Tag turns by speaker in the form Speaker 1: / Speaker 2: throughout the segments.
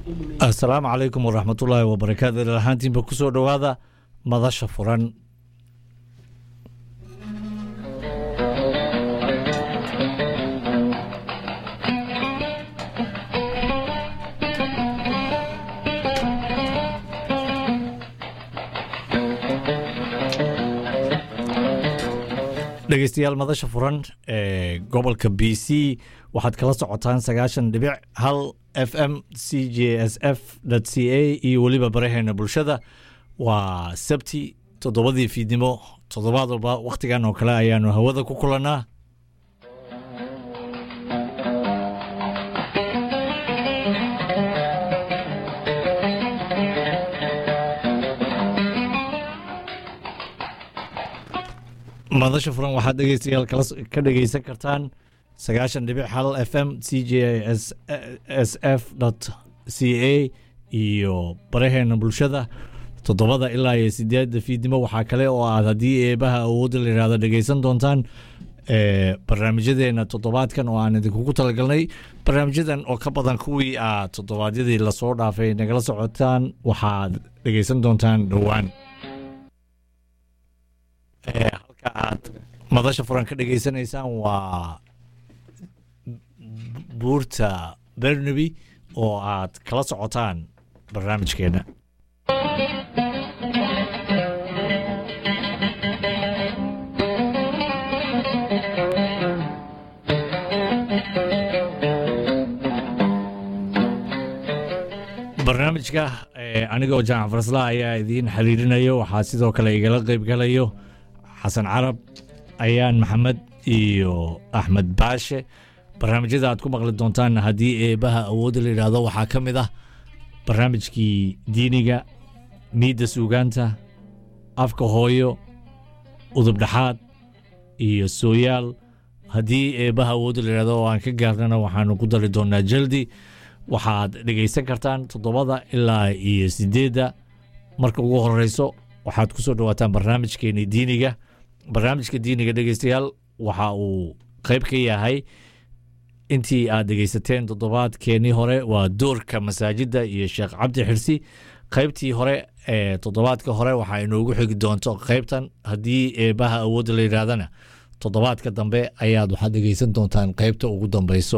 Speaker 1: asalaamu calaykum waraxmatullaahi wabarakaatu ilal ahaantiinba kusoo dhowaada madasha furan dhegeystayaal madasha furan ee gobolka b c waxaad kala socotaan sagaashan dhibic hal f m c j s f c a iyo weliba baraheena bulshada waa sabti toddobadii fiidnimo toddobaad walba wakhtigan oo kale ayaanu hawada ku kulannaa madasha furan waxaad dhegeystayaal ka dhegeysan kartaan sagaashan dhibic hal f m c j s f c a iyo baraheena bulshada toddobada ilaa iyo sideedda fiidnimo waxaa kale oo aad haddii eebaha awoodda la yihahdo dhegeysan doontaan barnaamijyadeena toddobaadkan oo aan idinkugu talagalnay barnaamijyadan oo ka badan kuwii aad toddobaadyadii lasoo dhaafay nagala socotaan waxaad dhegeysan doontaan dhowaan halka aad madasha furan ka dhegeysanaysaan waa buurta bernaby oo aad kala socotaan barnaamijkeena barnaamijka anigoo jaamac farsla ayaa idiin xiriirinayo waxaa sidoo kale igala qeybgalayo xasan carab ayaan maxamed iyo axmed baashe barnaamijyada aad ku maqli doontaan haddii eebaha awoodda la yidhaahdo waxaa ka mid ah barnaamijkii diiniga miidda suugaanta afka hooyo udub dhexaad iyo sooyaal haddii eebaha awoodda la yidhahdo oo aan ka gaarnana waxaanu ku dari doonaa jaldi waxaad dhegaysan kartaan toddobada ilaa iyo sideedda marka ugu horeyso waxaad ku soo dhawaataan barnaamijkeeni diiniga barnaamijka diiniga dhegeystayaal waxa uu qeyb ka yahay intii aad dhegeysateen toddobaadkeenii hore waa doorka masaajidda iyo sheekh cabdi xirsi qeybtii hore ee toddobaadka hore waxaa inoogu xigi doonto qeybtan haddii eebaha awoodda la yidhaahdana toddobaadka dambe ayaad waxaad dhegeysan doontaan qeybta ugu dambeyso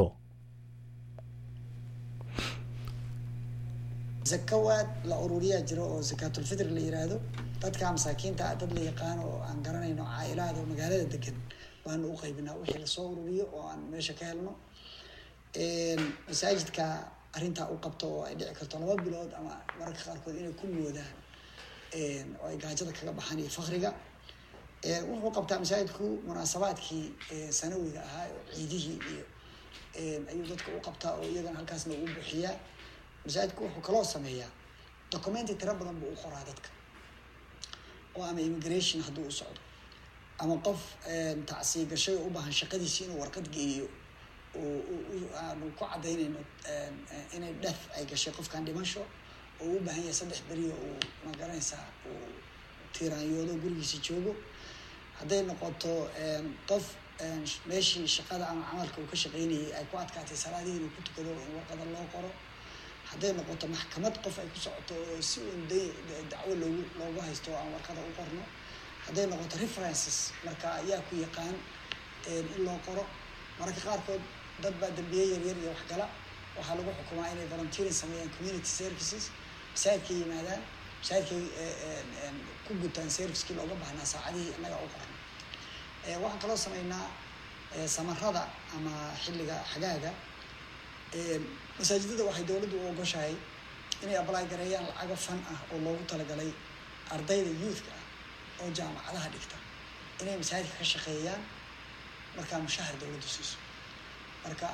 Speaker 2: zakawaad la ururiyaa jiro oo zakaatulfitr la yiraahdo dadka masaakiinta ah dad la yaqaano oo aan garanayno caa'ilaada oo magaalada degan baanu u qaybinaa wixii lasoo ururiyo oo aan meesha ka helno masaajidka arrintaa u qabto oo ay dhici karto laba bilood ama mararka qaarkood inay ku moodaan oo ay gaajada kaga baxaan iyo fakriga wuxuu qabtaa masaajidku munaasabaadkii sanawiga ahaa oo ciidihii iyo ayuu dadka u qabtaa oo iyagana halkaasna ugu buxiyaa masaajidku wuxuu kaloo sameeyaa documenti tiro badan buu u qoraa dadka oo ama immigration hadduu u socdo ama qof tacsii gashay oo u baahan shaqadiisi inuu warqad geeyo aanu ku cadaynayno inay dhef ay gashay qofkan dhimasho oo u baahan yahay saddex beriyo uu magaranaysaa uu tiiraanyoodo gurigiisa joogo hadday noqoto qof meeshii shaqada ama camalka uu ka shaqeynayay ay ku adkaatay salaadihii inuu ku tukado in warqada loo qoro hadday noqoto maxkamad qof ay ku socoto oo si uun da dacwo loogu loogu haysto aan warqada u qorno hadday noqoto references marka ayaa ku yaqaan in loo qoro mararka qaarkood dad baa dambiye yaryar iyo waxgala waxaa lagu xukumaa inay volunteering sameeyaan community services masaajidkay yimaadaan masaajidkay ku gutaan servicekii looga baahnaa saacadihii innaga u qorno waxaan kaloo sameynaa samarada ama xilliga xagaaga masaajidada waxay dowladdu u ogoshahay inay ablay gareeyaan lacago fan ah oo loogu talagalay ardayda youthka ah oo jaamacadaha dhigta inay masaajidka ka shaqeeyaan markaa mushahar dowladdu siiso marka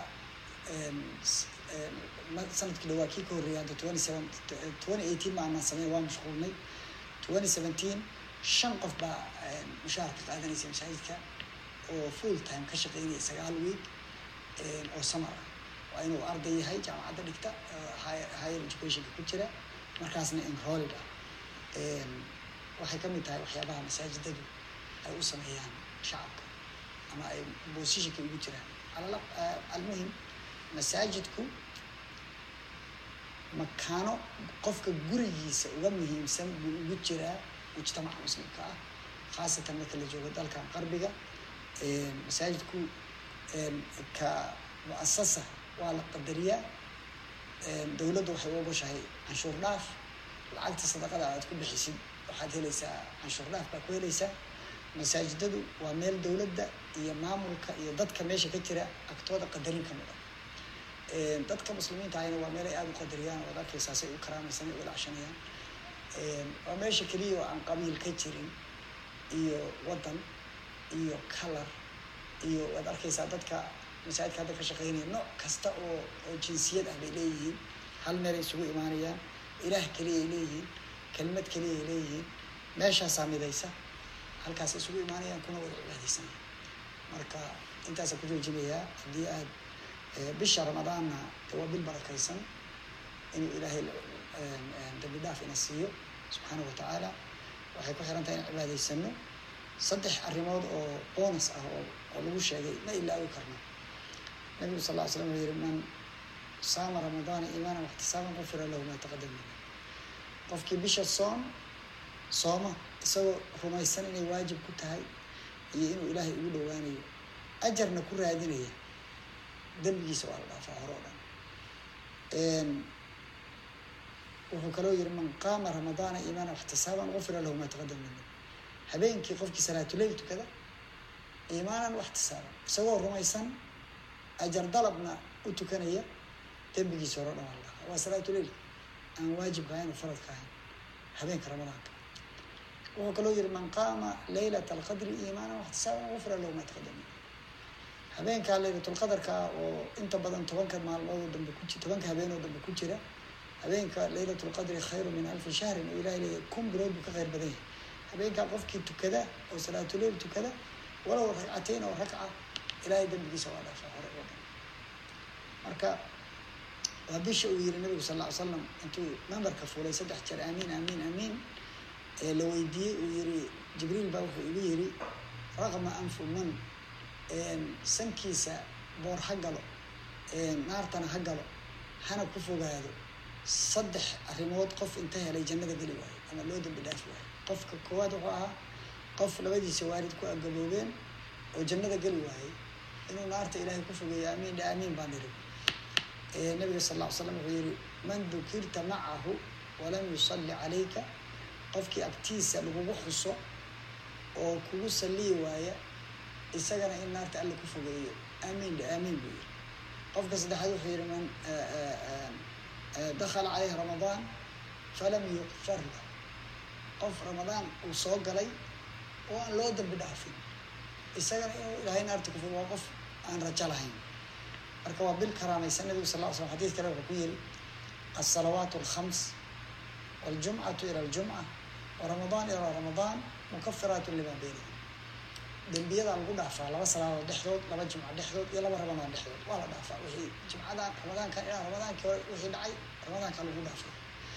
Speaker 2: sanadkii dhawaa kii ka horreeyay hadda twenty seven twenty eighteen ma aanan sameyn waa mashquulnay twenty seventeen shan qof baa mushahar ka qaadanaysa masaajidka oo full time ka shaqeynaya sagaal week oo samar ah waa inuu arday yahay jaamacadda dhigta higher educationka ku jira markaasna enrolled ah waxay ka mid tahay waxyaabaha masaajidadu ay u sameeyaan shacabka ama ay boosishinka ugu jiraan almuhim masaajidku makaano qofka gurigiisa uga muhiimsan buu ugu jiraa mujtamaca muslimka ah khaasatan marka la joogo dalkan qarbiga masaajidku ka mu-asasa waa la qadariyaa dowladdu waxay u ogoshahay canshuur dhaaf lacagta sadaqada aad ku bixisid waxaad helaysaa canshuur dhaaf baa ku helaysaa masaajidadu waa meel dowladda iyo maamulka iyo dadka meesha ka jira agtooda qadarin ka mudan dadka muslimiinta ahayna waa meel ay aada u qadariyaan oo ad arkaysaa say u karaamaysan u ilaashanayaan waa meesha keliya oo aan qabiil ka jirin iyo waddan iyo color iyo waad arkaysaa dadka masaajidka hadda ka shaqeynaya nooc kasta oo oo jinsiyad ah bay leeyihiin hal meel ay isugu imaanayaan ilaah keliya ay leeyihiin kelmad keliya ay leeyihiin meeshaasaa midaysa halkaas isugu imaanayaan kuna wada cibaadeysanaya marka intaasa ku joojinayaa haddii aad bisha ramadaanna waa bil barakaysan inuu ilaahay dambi dhaaf ina siiyo subxaanahu watacaala waxay ku xiran tahay in cibaadaysano saddex arrimood oo bonus ah oo oo lagu sheegay ma ilaawi karno nabigu sal ll ly slam wuxuu yihi man saama ramadaana iimaanan waxtisaaban qufira lahu maa taqadama min qofkii bisha soom sooma isagoo rumaysan inay waajib ku tahay iyo inuu ilaahay ugu dhowaanayo ajarna ku raadinaya dembigiisa waa la dhaafaa hore oo dhan wuxuu kaloo yihi man qaama ramadaana iimaana waxtisaaban gufira lahu maa taqadama min habeenkii qofkii salaatuleyl tukada iimaanan waxtisaaban isagoo rumaysan ajar dalabna u tukanaya dembigiisa hore o dhan waa la dhaafaa waa salaatuleyl aan waajibka ahayn oo faradka ahayn habeenka ramadaanka wuxuu kaloo yihi man qaama laylata alqadri iimaanan waxtisaaban gufira lahu maa taqadama min habeenkaa laylatulqadarka oo inta badan tobanka maalmoodoo dambe ku ji tobanka habeenoo dambe ku jira habeenka laylatulqadri khayru min alfi shahrin oo ilahay leeyahy kun bilood buu ka khayr badan yahay habeenkaa qofkii tukada oo salaatuleyl tukada walow ragcateyn oo ragca ilaahay dembigiisa waa dhaafaa hore oo dhan marka waa bisha uu yihi nabigu sal lla ly slam intuu membarka fuulay saddex jeer aamiin aamiin aamiin ee la weydiiyey uu yihi jibriil baa wuxuu igu yihi raqma anfu man sankiisa boor ha galo naartana ha galo hana ku fogaado saddex arrimood qof inta helay jannada geli waayo ama loo dambi dhaafi waayo qofka koowaad wuxuu ahaa qof labadiisa waalid ku agaboobeen oo jannada geli waayey inuu naarta ilaahay ku fogeeyo aamiin dha aamiin baan niri nabiga sal lla ly slam wuxuu yihi man dukirta macahu walam yusalli calayka qofkii agtiisa lagugu xuso oo kugu salliyi waaya isagana in naarta alla ku fogeeyo aamiin dha aamiin buu yihi qofka saddexaad wuxuu yihi man dakala caleyhi ramadaan falam yuqfar lah qof ramadaan uu soo galay oo aan loo dambi dhaafin isagana inuu ilaahay naarta ku fogo waa qof aan rajo lahayn marka waa bil karaamaysan nabigu sal ll slam xadis kale wuxuu ku yihi alsalawaat alkhams waljumcatu ila aljumca waramadaan ilaa ramadaan mukafiraat lima beynahum dembiyadaa lagu dhaafaa laba salaadood dhexdood laba jimco dhexdood iyo laba ramadaan dhexdood waa la dhaafaa wixii jimcadan ramadaankan ilaa ramadaankii hore wixii dhacay ramadaanka lagu dhaafay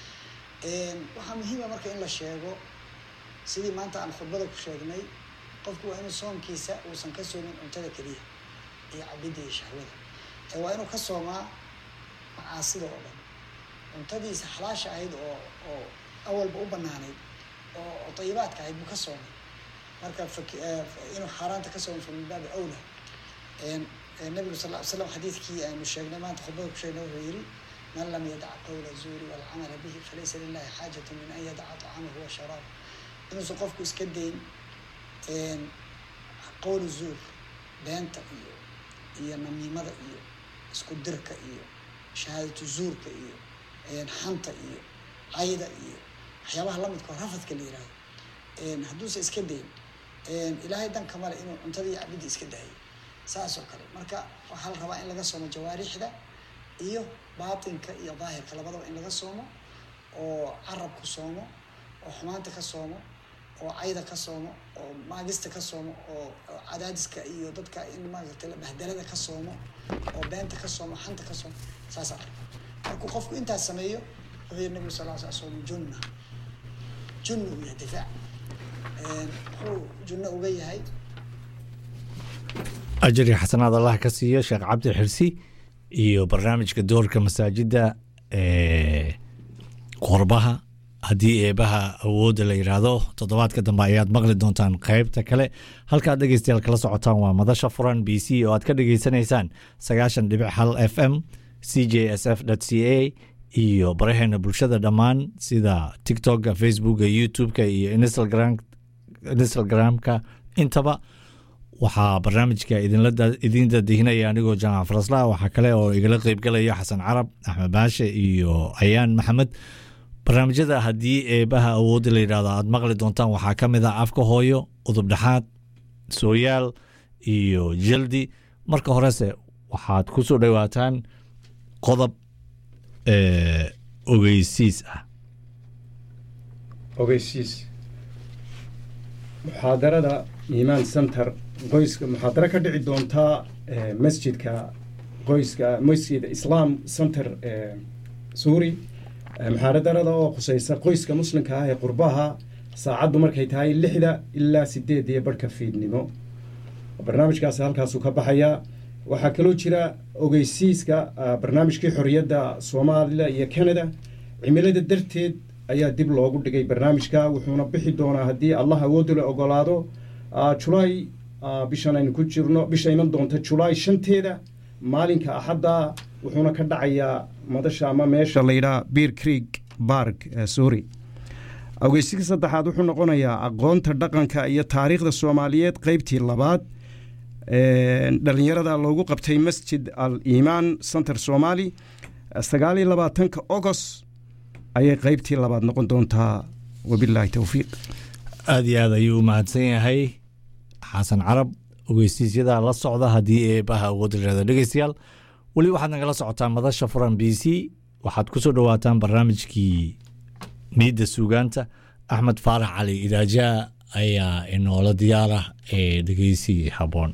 Speaker 2: waxaa muhiima marka in la sheego sidii maanta aan khudbada ku sheegnay qofku waa inuu soomkiisa uusan ka soomin cuntada keliya iyo cabidda iyo shahwada ee waa inuu ka soomaa macaasida oo dhan cuntadiisa xalaasha ahayd oo oo awalba u banaanayd oo dayibaadka ahayd buu ka soomay marka inuu xaaraanta ka soomo min baabi awla nabigu sal ly slam xadiidkii aynu sheegnay maanta khudbada ku sheegnay wuxuu yihi man lam yadac qawla zuuri walcamala bihi falaysa lilahi xaajatu min an yadaca طacamahu wa sharaab inuusan qofku iska dayn qowlu zuur beenta iyo iyo namiimada iyo isku dirka iyo shahaadatu zuurka iyo xanta iyo cayda iyo waxyaabaha lamidka oo rafadka la yihahdo hadduusan iska dayn ilaahay danka male inuu cuntada iyo cabidda iska daayo saas oo kale marka waxaa la rabaa in laga soomo jawaarixda iyo baatinka iyo daahirka labadaba in laga soomo oo carabku soomo oo xumaanta ka soomo oo cayda ka soomo oo maagista ka soomo oo cadaadiska iyo dadka in maaragtay bahdalada ka soomo oo beenta ka soomo xanta ka soomo saasaa markuu qofku intaas sameeyo wuxuu yihi nabigu sal l sl soomu junna junna uu yahay difaac wuxuu junno uga yahay
Speaker 1: ajari xasanaad allah ka siiyo sheekh cabdi xirsi iyo barnaamijka doorka masaajidda qorbaha haddii eebaha awoodda la yidhaahdo toddobaadka dambe ayaad maqli doontaan qaybta kale halkaad dhegeystayaal kala socotaan waa madasha furan b c oo aad ka dhegeysanaysaan sagaashan dhibic hal f m c j s f c a iyo baraheena bulshada dhammaan sida tiktoka facebooka youtube-ka iyo instagramka intaba waxaa barnaamijka idiin dadihinaya anigoo jaamac farasla waxaa kale oo igala qeybgalaya xasan carab axmed baashe iyo ayaan maxamed barnaamijyada haddii eebaha awoodda la yidhahdo aad maqli doontaan waxaa ka mid ah afka hooyo udub dhexaad sooyaal iyo jaldi marka horese waxaad ku soo dhowaataan qodob ogeysiis ah
Speaker 3: ogeysiis muxaadarada iimaan center qoyska muxaadaro ka dhici doontaa masjidka qoyska masjid islaam center suuri muxaaradarada oo khuseysa qoyska muslimka ah ee qurbaha saacaddu markay tahay lixda ilaa sideed iyo barhka fiidnimo barnaamijkaasi halkaasuu ka baxayaa waxaa kaloo jira ogeysiiska barnaamijkii xorriyadda soomaaliya iyo canada cimilada darteed ayaa dib loogu dhigay barnaamijka wuxuuna bixi doonaa haddii allah awoodda la ogolaado julaay bishan aynu ku jirno bisha iman doonta julaay shanteeda maalinka axadda wuxuuna ka dhacayaa madasha ama meesha layidhaha beer creek bark sorry ogeysiga saddexaad wuxuu noqonayaa aqoonta dhaqanka iyo taariikhda soomaaliyeed qeybtii labaad dhalinyarada loogu qabtay masjid al iimaan center somali sagaal iyo labaatanka agost ayay qeybtii labaad noqon doontaa wabilaahi towfiiq
Speaker 1: aada iyo aad ayuu u mahadsan yahay xasan carab ogeysiisyada la socda haddii eebaha awoodda layihahdo dhegeystayaal weli waxaad nagala socotaan madasha furan b c waxaad ku soo dhowaataan barnaamijkii miidda suugaanta axmed faarax cali idaajaa ayaa inoola diyaarah ee dhegeysi habboon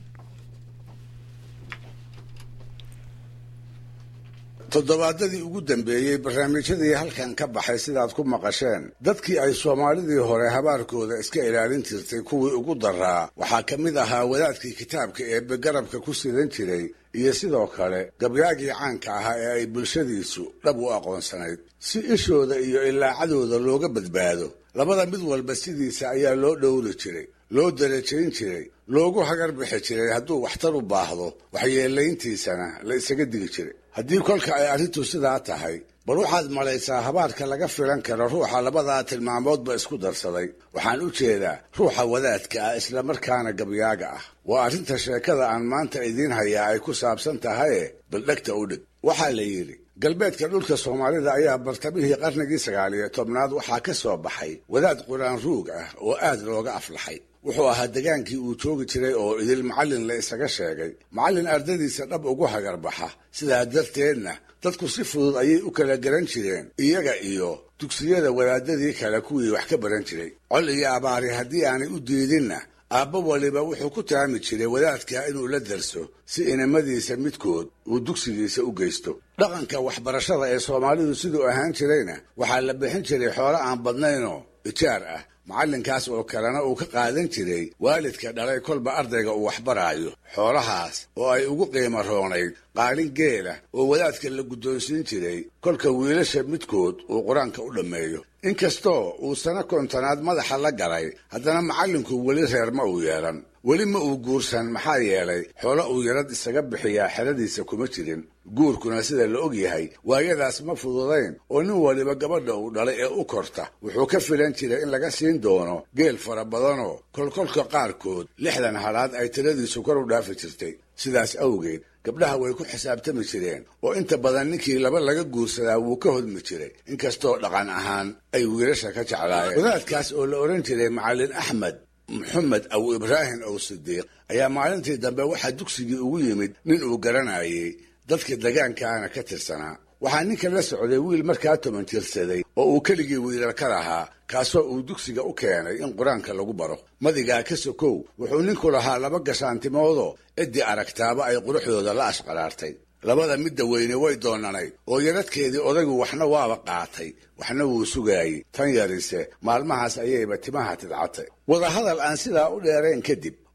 Speaker 4: toddobaadadii ugu dambeeyey barnaamijyadii halkan ka baxay sidaad ku maqasheen dadkii ay soomaalidii hore habaarkooda iska ilaalin jirtay kuwii ugu daraa waxaa ka mid ahaa wadaadkii kitaabka eebbe garabka ku sidan jiray iyo sidoo kale gabyaagii caanka ahaa ee ay bulshadiisu dhab u aqoonsanayd si ishooda iyo ilaacadooda looga badbaado labada mid walba sidiisa ayaa loo dhowri jiray loo darajayn jiray loogu hagar bixi jiray hadduu waxtar u baahdo waxyeelayntiisana la isaga digi jiray haddii kolka ay arrintu sidaa tahay bal waxaad malaysaa habaarka laga filan karo ruuxa labadaa tilmaamoodba isku darsaday waxaan u jeedaa ruuxa wadaadka ah islamarkaana gabyaaga ah waa arrinta sheekada aan maanta idiin hayaa ay ku saabsan tahaye baldhegta u dhig waxaa la yidhi galbeedka dhulka soomaalida ayaa bartamihii qarnigii sagaaliyo tobnaad waxaa ka soo baxay wadaad quraan ruug ah oo aad looga aflaxay wuxuu ahaa degaankii uu joogi jiray oo idil macallin la isaga sheegay macallin ardadiisa dhab ugu hagarbaxa sidaa darteedna dadku si fudud ayay u kala garan jireen iyaga iyo dugsiyada wadaadadii kale kuwii wax ka baran jiray col iyo abaari haddii aanay u diidinna aabba waliba wuxuu ku taami jiray wadaadka inuu la darso si inamadiisa midkood uu dugsigiisa u geysto dhaqanka waxbarashada ee soomaalidu siduu ahaan jirayna waxaa la bixin jiray xoolo aan badnaynoo ijaar ah macallinkaas oo kalena uu ka qaadan jiray waalidka dhalay kolba ardayga uu waxbaraayo xoolahaas oo ay ugu qiimo roonayd qaalin geela oo wadaadka la guddoonsiin jiray kolka wiilasha midkood uu qur-aanka u dhammeeyo inkastoo uu sano kontonaad madaxa la galay haddana macallinku weli reer ma uu yeelan weli ma uu guursan maxaa yeelay xoolo uu yarad isaga bixiyaa xeradiisa kuma jirin guurkuna sida la og yahay waayadaas ma fududayn oo nin waliba gabadha uu dhalay ee u korta wuxuu ka filan jiray in laga siin doono geel fara badanoo kolkolka qaarkood lixdan halaad ay tiradiisu kor u dhaafi jirtay sidaas awgeed gabdhaha way ku xisaabtami jireen oo inta badan ninkii laba laga guursadaa wuu ka hodmi jiray inkastoo dhaqan ahaan ay wiilasha ka jeclaayeen wadaadkaas oo la odhan jiray macallin axmed maxamed aw ibraahim ow sidiiq ayaa maalintii dambe waxaa dugsigii ugu yimid nin uu garanayay dadka degaankaana ka tirsanaa waxaa ninka la socday wiil markaa toban jirsaday oo uu keligii wiilal ka lahaa kaasoo uu dugsiga u keenay in qur-aanka lagu baro madigaa ka sokow wuxuu ninku lahaa laba gashaantimoodoo ciddii aragtaaba ay quruxdooda la ashqaraartay labada midda weyne way doonanayd oo yaradkeedii odaygu waxna waaba qaatay waxna wuu sugaayey tan yarise maalmahaas ayayba timaha tidcatay wadahadal aan sidaa u dheerayn kadib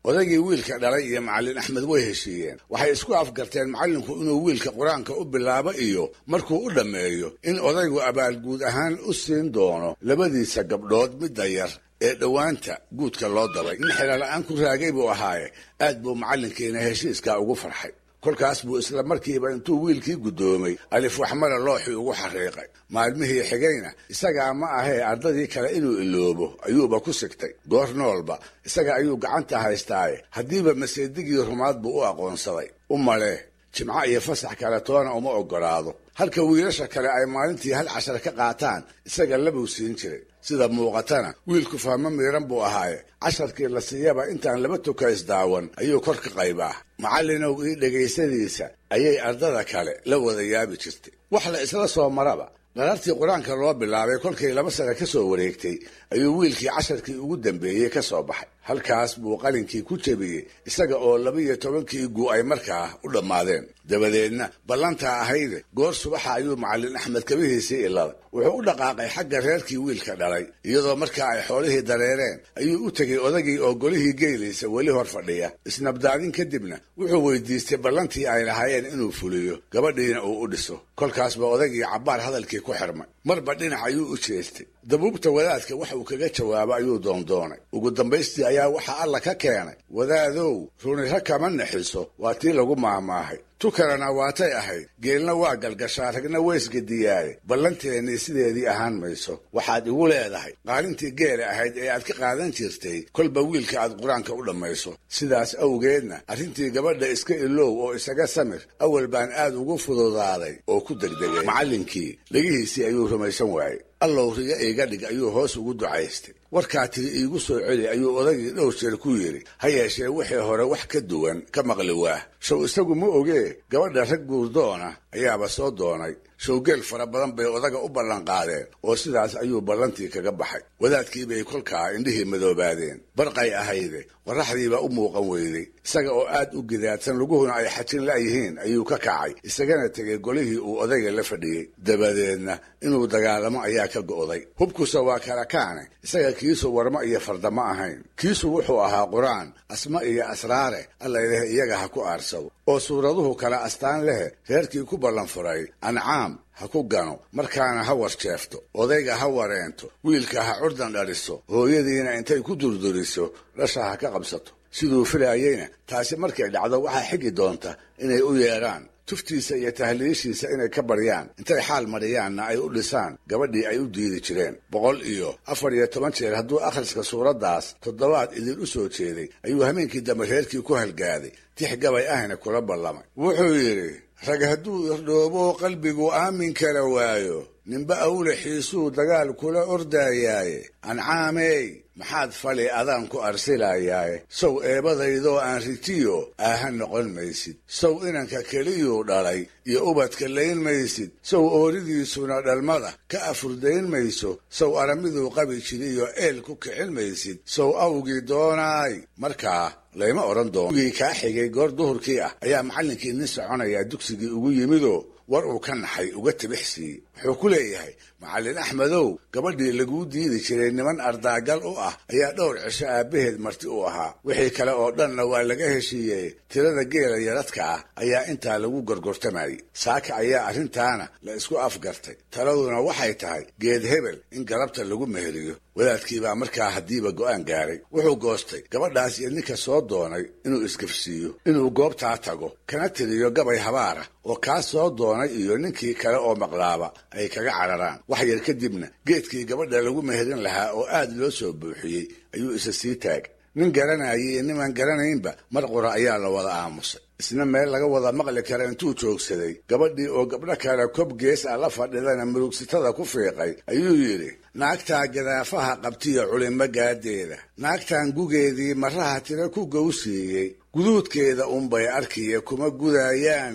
Speaker 4: odaygii wiilka dhalay iyo macallin axmed way heshiiyeen waxay isku afgarteen macallinku inuu wiilka qur-aanka u bilaabo iyo markuu u dhammeeyo in odaygu abaalguud ahaan u siin doono labadiisa gabdhood midda yar ee dhowaanta guudka loo dabay nin xeelala-aan ku raagay buu ahaaye aad buu macallinkiina heshiiskaa ugu farxay kolkaas buu isla markiiba intuu wiilkii guddoomay alif waxmara looxii ugu xariiqay maalmihii xigayna isagaa ma ahee ardadii kale inuu iloobo ayuuba ku sigtay goor noolba isaga ayuu gacanta haystaaye haddiiba maseedigii rumaad buu u aqoonsaday u malee jimco iyo fasax kale toona uma oggolaado halka wiilasha kale ay maalintii hal cashar ka qaataan isaga labuu siin jiray sida muuqatana wiilku fahmo miiran buu ahaaye casharkii la siiyaba intaan laba tukays daawan ayuu kor ka qaybaa macallinow ii dhegaysadiisa ayay ardada kale la wada yaabi jirtay wax la isla soo maraba dhalartii qur-aanka loo bilaabay kolkay laba sane ka soo wareegtay ayuu wiilkii casharkii ugu dambeeyey ka soo baxay halkaas buu qalinkii ku jebiyey isaga oo laba-iyo tobankii guu ay markaa u dhammaadeen dabadeedna ballantaa ahayde goor subaxa ayuu macallin axmed kabihiisii iladay wuxuu u dhaqaaqay xagga reerkii wiilka dhalay iyadoo markaa ay xoolihii dareereen ayuu u tegey odagii oo golihii geelaysa weli hor fadhiya isnabdaadin kadibna wuxuu weydiistay ballantii ay lahaayeen inuu fuliyo gabadhiina uu u dhiso kolkaasba odagii cabbaar hadalkii ku xirmay marba dhinac ayuu u jeestay dabuubta wadaadka wax uu kaga jawaabo ayuu doondoonay ugu dambaystii ayaa waxaa alla ka keenay wadaadow runira kama naxiso waa tii lagu maamaahay tukarana waatay ahayd geelna waa galgashaa ragna weysgadiyaaye ballanteennii sideedii ahaan mayso waxaad igu leedahay qaalintii geela ahayd ee aad ka qaadan jirtay kolba wiilka aad qur-aanka u dhammayso sidaas awgeedna arrintii gabadha iska ilow oo isaga samir awal baan aad ugu fududaaday oo ku degdegay macallinkii dhegihiisii ayuu rumaysan waayey allow riga iiga dhig ayuu hoos ugu ducaystay warkaa tiri iigu soo celi ayuu odagii dhowr jeer ku yidhi ha yeeshee wixii hore wax ka duwan ka maqli waah show isagu ma ogee gabadha rag guurdoona ayaaba soo doonay showgeel fara badan bay odaga u ballanqaadeen oo sidaas ayuu ballantii kaga baxay wadaadkii bay kolkaa indhihii madoobaadeen barqay ahayde qorraxdiibaa u muuqan weyday isaga oo aad u gidaadsan luguhuna ay xajin la'yihiin ayuu ka kacay isagana tegay golihii uu odayga la fadhiyey dabadeedna inuu dagaalamo ayaa ka go'day hubkusa waa kala kaane isaga kiisu warmo iyo fardama ahayn kiisu wuxuu ahaa qur-aan asma iyo asraare allayleh iyaga ha ku aarsado oo suuraduhu kala astaan leh reerkii ku ballan furay ancaam ha ku gano markaana ha warjeefto odayga ha wareento wiilka ha curdan dhaliso hooyadiina intay ku durduriso dhasha ha ka qabsato siduu filaayeyna taasi markay dhacdo waxaa xigi doonta inay u yeedhaan tuftiisa iyo tahliishiisa inay ka baryaan intay xaal mariyaanna ay u dhisaan gabadhii ay u diidi jireen boqol iyo afar iyo toban jeer hadduu akhriska suuraddaas toddobaad idin u soo jeeday ayuu hameenkii dambe reerkii ku halgaaday tix gabay ahna kula ballamay wuxuu yidhi rag hadduu irdhoobo qalbigu aamin kala waayo ninba awle xiisuu dagaal kula ordaayaaye ancaamey maxaad fali adaan ku arsilayaaye sow eebadaydoo aan ritiyo aaha noqon maysid sow inanka keliyuu dhalay iyo ubadka layn maysid sow ooridiisuna dhalmada ka afurdayn mayso sow aramiduu qabi jiriyo eel ku kicin maysid sow awgii doonaay markaa layma odhan doono gii kaa xigay goor duhurkii ah ayaa macallinkii nin soconayaa dugsigii ugu yimidoo war uu ka naxay uga tibix siiyey wuxuu ku leeyahay macallin axmedow gabadhii laguu diidi jiray niman ardaagal u ah ayaa dhowr cisho aabbaheed marti u ahaa wixii kale oo dhanna waa laga heshiiyey tirada geela yaradka ah ayaa intaa lagu gorgortamayey saaka ayaa arrintaana la isku afgartay taladuna waxay tahay geed hebel in galabta lagu meheriyo wadaadkiibaa markaa haddiiba go'aan gaaray wuxuu goostay gabadhaas iyo ninka soo doonay inuu isgafsiiyo inuu goobtaa tago kana tiriyo gabay habaara oo kaa soo doonay iyo ninkii kale oo maqlaaba ay kaga cararaan wax yar kadibna geedkii gabadha lagu meherin lahaa oo aad loo soo buuxiyey ayuu isa sii taag nin garanayay iyo nimaan garanaynba mar qura ayaa la wada aamusay isna meel laga wada maqli kara intuu joogsaday gabadhii oo gabdho kale kob gees ah la fadhidana murugsitada ku fiiqay ayuu yidhi naagtaa gadaafaha qabtiyo culimo gaadeeda naagtan gugeedii maraha tira ku gowsiiyey guduudkeeda unbay arkiya kuma gudaayaane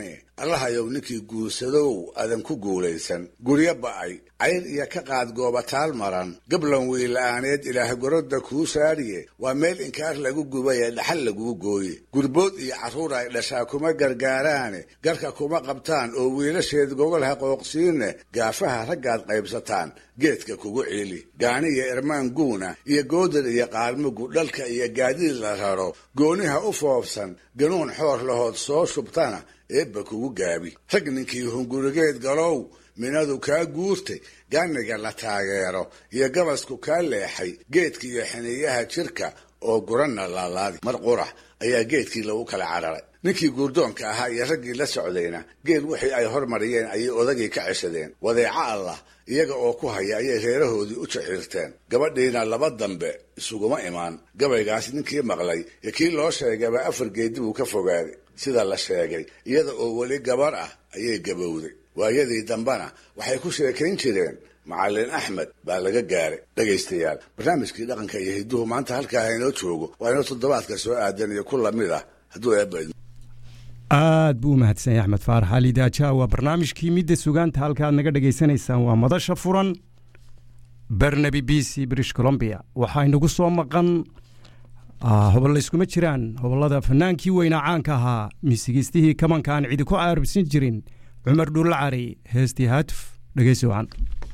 Speaker 4: allahayow ninkii guursadow adan ku guulaysan guryo ba'ay cayr iyo ka qaad goobataal maran gablan wiila'aaneed ilaah gorodda kuu saariye waa meel inkaar lagu gubaye dhaxal laguu gooye gurbood iyo carruur ay dhashaa kuma gargaaraane garka kuma qabtaan oo wiilasheed gogol ha qooqsiine gaafaha raggaad qaybsataan geedka kugu ciili gaani iyo irmaan guuna iyo goodar iyo qaarmugu dhalka iyo gaadiid la raro gooniha u foofsan ganuun xoor lahood soo shubtana eebba kugu gaabi rag ninkii hungurigeed galow minadu kaa guurtay gaaniga la taageero iyo gabasku kaa leexay geedka iyo xiniyaha jirka oo guranna laalaadi mar qurax ayaa geedkii lagu kala cararay ninkii guurdoonka ahaa iyo raggii la socdayna geed wixii ay hormariyeen ayay odagii ka ceshadeen wadeeco allah iyaga oo ku haya ayay reerahoodii u jaxiirteen gabadhiina laba dambe isuguma imaan gabaygaas ninkii maqlay iyo kii loo sheegayba afar geedi buu ka fogaaday sida la sheegay iyada oo weli gabar ah ayay gabowday waayadii dambena waxay ku sheekayn jireen macallin axmed baa laga gaaray dhegaystayaal barnaamijkii dhaqanka iyo hidduhu maanta halkaa haynoo joogo waa inoo toddobaadka soo aadan iyo ku lamid ah hadduu eebba
Speaker 3: aad buu u mahadsan yahay axmed faarax ali daaja waa barnaamijkii midda sugaanta halka aad naga dhegaysanaysaan waa madasha furan barnaby b c british colombia waxaa inagu soo maqan hobol layskuma jiraan hobollada fanaankii weynaa caanka ahaa miisigiistihii kamanka aan cidi ku caaribsan jirin cumar dhuulla cari heestii haatuf dhegeysi wacan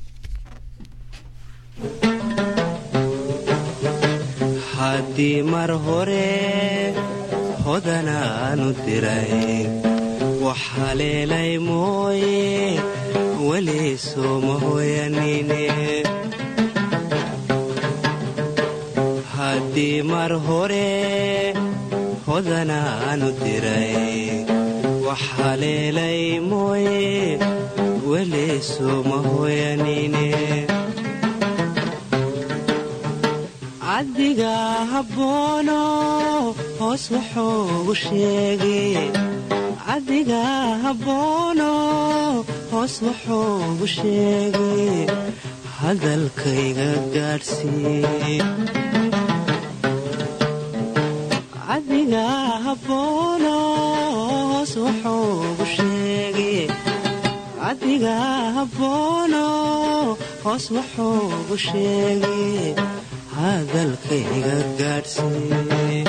Speaker 5: haddii mar hore hodanaanu diray wax haleelay mooye weli sooma hoyanine haddii mar hore hodanaanu diray wax haleelay mooye weli sooma hoyanine cabdiga habboono hoos wuxuugu sheegay cabdiga habboono hoos wuxuugu sheegay hadalkayga gaadhsii cabdiga habboono hoos wuxuugu sheegay cabdiga habboono hoos wuxuugu sheegay hadalkayga gaadhsii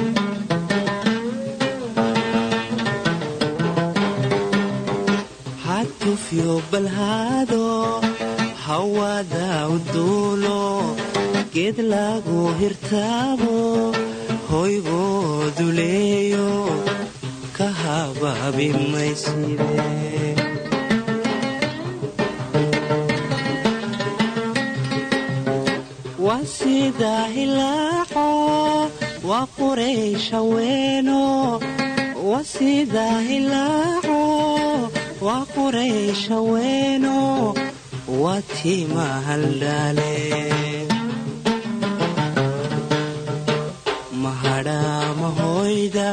Speaker 5: hatufyo balhaado hawada u duulo geed lagu hirtaabo hoygoodu leeyo ka habaabi mayside waa sida hilaaco waa quraysha weeno waa sida hilaaco waa quraysha weeno waa tiima haldhaale mahadhaamahoyda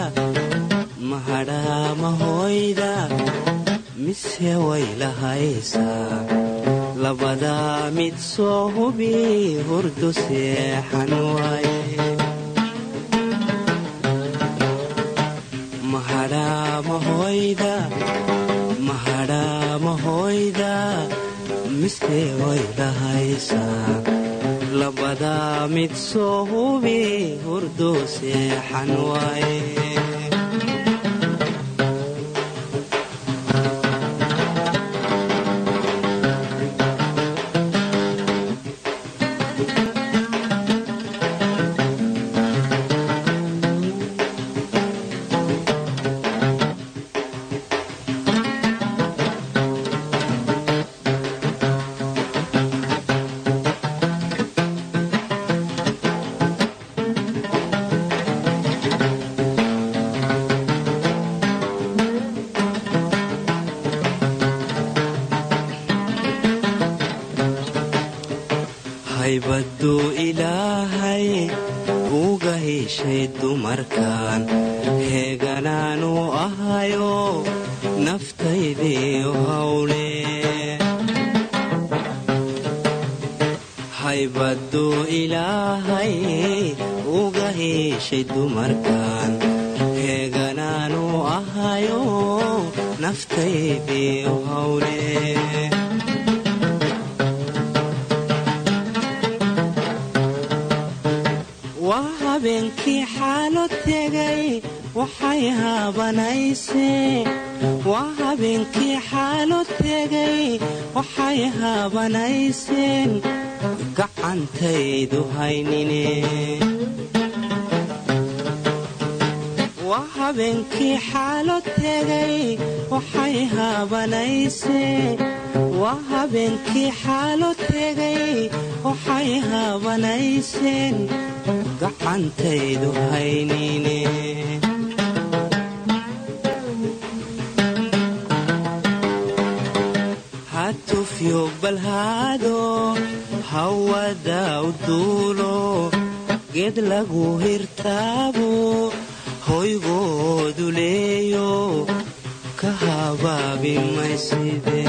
Speaker 5: mahadhaamahoyda mise way lahaysaa labadaa mid soo hubi hurdu seexan waaye mahadhaamahoyda mahadhaamahoyda mise way lahaysaa labadaa mid soo hubi hurdu seexan waaye haybaduu ilaahay uga heshay dumarkan heeganaanu ahayo naftaydiiu hawle haybaduu ilaahay uga heshay dumarkan heeganaanu ahayo naftaydiyo hawle waa habeenkii xaalo tegay waxay haabanaysee waa habeenkii xaalo tegay waxay haabanayseen gacantaydu haynine waa habeenkii xaalo tegay waxay haabanaysee waa habeenkii xaalo tegay waxay haabanayseen gacantaydu haynine hatufyo balhaado hawada u duulo geed lagu hirtaabo hoygoodu leeyo ka habaabi mayside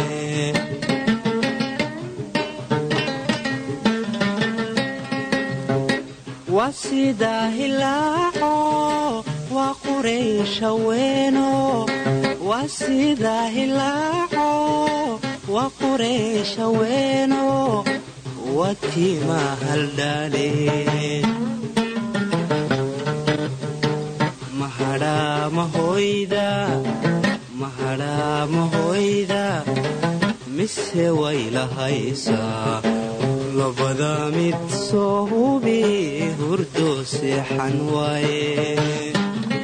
Speaker 5: waa sidaa hilaaco waa quraysha weeno waa sidaa hilaaco waa quraysha weeno waa tiima haldhaale mahadhaa mahoyda mahadhaa mahoyda mise way lahaysaa labada mid soo hubi hurdo seexan waaye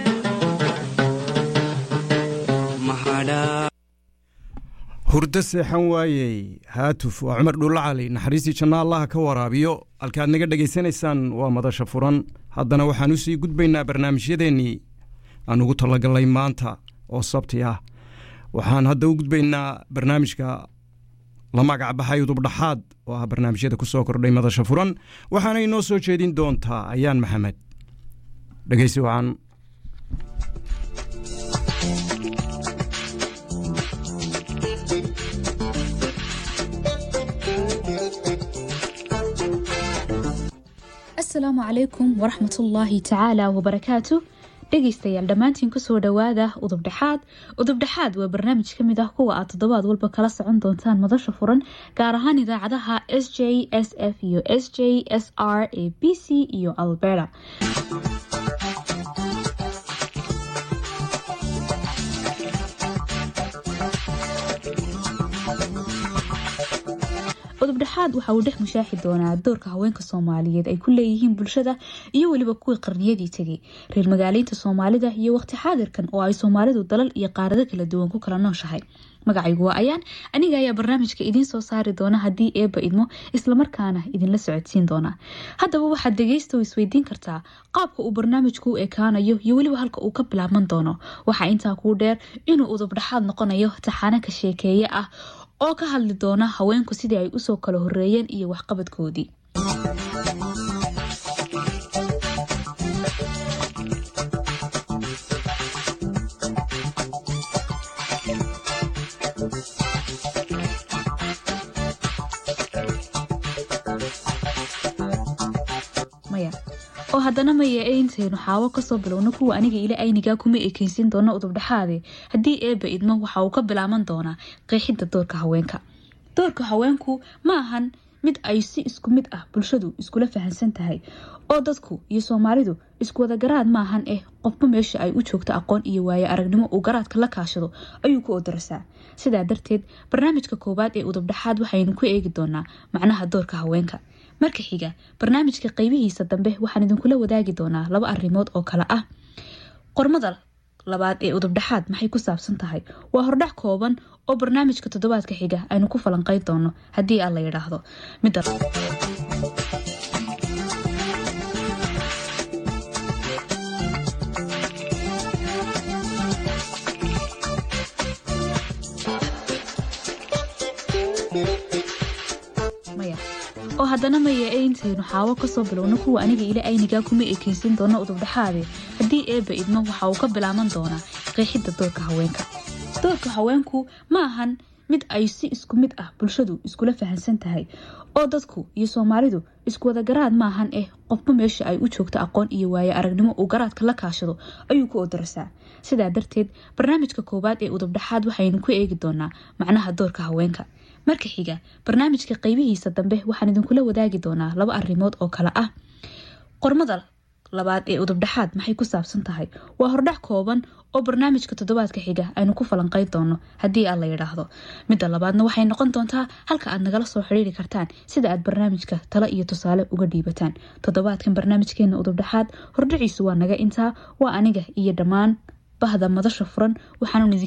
Speaker 5: mahadhaa
Speaker 3: hurdo seexan waayey haatuf waa cumar dhuulla cali naxariistii janno allaha ka waraabiyo halkaad naga dhegaysanaysaan waa madasha furan haddana waxaan usii gudbaynaa barnaamijyadeennii aan ugu talagallay maanta oo sabti ah waxaan hadda u gudbaynaa barnaamijka la magac baxay udubdhaxaad oo ah barnaamijyada ku soo kordhay madasha furan waxaana inoo soo jeedin doontaa ayaan maxamed dhegeysi wacan
Speaker 6: asalaamu calaykum waraxmatullaahi tacaala wabarakaatu dhegaystayaal dhammaantiin kusoo dhowaada udubdhexaad udubdhexaad waa barnaamij ka mid ah kuwa aad toddobaad walba kala socon doontaan madasha furan gaar ahaan idaacadaha s j s f iyo s j s r ee b c iyo alberta udubdhexaad waxa uu dhex mushaaxi doonaa doorka haweenka soomaaliyeed ay ku leeyihiin bulshada iyo weliba kuwii qarniyadii tegay reer magaaleynta soomaalida iyo waqti xaadirkan oo ay soomaalidu dalal iyo qaarado kala duwan ku kala nooshahay magacaygu waa ayaan aniga ayaa barnaamijka idiin soo saari doona haddii eebba idmo islamarkaana idinla socodsiin doona haddaba waxaad dhegeysta isweydiin kartaa qaabka uu barnaamijku u ekaanayo iyo weliba halka uu ka bilaabman doono waxaa intaa kuu dheer inuu udubdhexaad noqonayo taxaano ka sheekeeye ah oo ka hadli doona haweenku sidii ay usoo kala horeeyeen iyo waxqabadkoodii maya oo haddana maya ee intaynu xaawo kasoo bilowno kuwa aniga ila aynigaa kuma ekeysin doona udubdhexaade haddii eebba idmo waxa uu ka bilaaban doonaa qeexidda doorka haweenka doorka haweenku ma ahan mid ay si isku mid ah bulshadu iskula fahansan tahay oo dadku iyo soomaalidu iskuwada garaad ma ahan eh qofba meesha ay u joogto aqoon iyo waayo aragnimo uu garaadka la kaashado ayuu ku odarasaa sidaa darteed barnaamijka koowaad ee udubdhexaad waxaynu ku eegi doonaa macnaha doorka haweenka marka xiga barnaamijka qeybihiisa dambe waxaan idinkula wadaagi doonaa laba arrimood oo kale ah qormada labaad ee udubdhexaad maxay ku saabsan tahay waa hordhac kooban oo barnaamijka toddobaadka xiga aynu ku falanqeyn doono haddii aan la yidhaahdo midda maya oo haddana maya ee intaynu xaawo kasoo bilowno kuwa aniga ila aynigaa kuma ekeysin doona udubdhexaade haddii eebba idmo waxa uu ka bilaaban doonaa qeexidda doorka haweenka doorka haweenku ma ahan mid ay si isku mid ah bulshadu iskula fahansan tahay oo dadku iyo soomaalidu isku wada garaad maahan eh qofba meesha ay u joogto aqoon iyo waaye aragnimo uu garaadka la kaashado ayuu ku odarasaa sidaa darteed barnaamijka koowaad ee udubdhaxaad waxaynu ku eegi doonaa macnaha doorka haweenka marka xiga barnaamijka qeybihiisa dambe waxaan idinkula wadaagi doonaa laba arrimood oo kale ah qormada labaad ee udubdhaxaad maxay ku saabsan tahay waa hordhac kooban oo barnaamijka toddobaadka xiga aynu ku falanqeyn doono haddii aad la yidhaahdo midda labaadna waxay noqon doontaa halka aad nagala soo xidhiiri kartaan sida aad barnaamijka talo iyo tusaale uga dhiibataan toddobaadkan barnaamijkeena udubdhaxaad hordhaciisu waa naga intaa waa aniga iyo dhammaan bahda madasha furan waxaanu